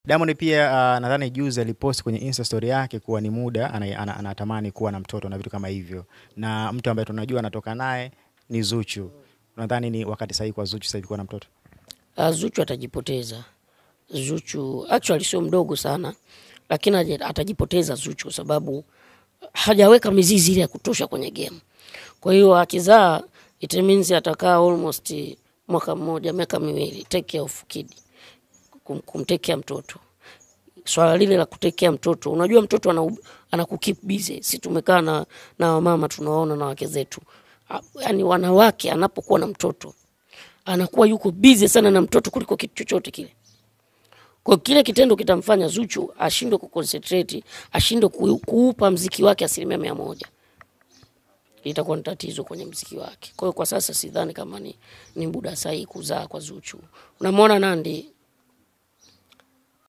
Diamond pia uh, nadhani juzi alipost kwenye Insta story yake kuwa ni muda ana- ana- anatamani kuwa na mtoto na vitu kama hivyo, na mtu ambaye tunajua anatoka naye ni Zuchu. Nadhani ni wakati sahihi kwa Zuchu sasa hivi kuwa na mtoto. Ah, Zuchu atajipoteza. Zuchu actually sio mdogo sana, lakini aje- atajipoteza Zuchu kwa sababu hajaweka mizizi ile ya kutosha kwenye game. Kwa hiyo akizaa, it means atakaa almost mwaka mmoja, miaka miwili, take care of kid, kum, kumtekea mtoto. Swala lile la kutekea mtoto, unajua mtoto ana, anakukeep busy. Si tumekaa na, na wamama tunaona na wake zetu, Ah, yaani wanawake anapokuwa na mtoto anakuwa yuko busy sana na mtoto kuliko kitu chochote kile. Kwa kile kitendo kitamfanya Zuchu ashindwe kuconcentrate, ashindwe ku- kuupa mziki wake asilimia mia moja. Itakuwa ni tatizo kwenye mziki wake. Kwa hiyo kwa sasa sidhani kama ni, ni muda sahihi kuzaa kwa Zuchu. Unamwona Nandi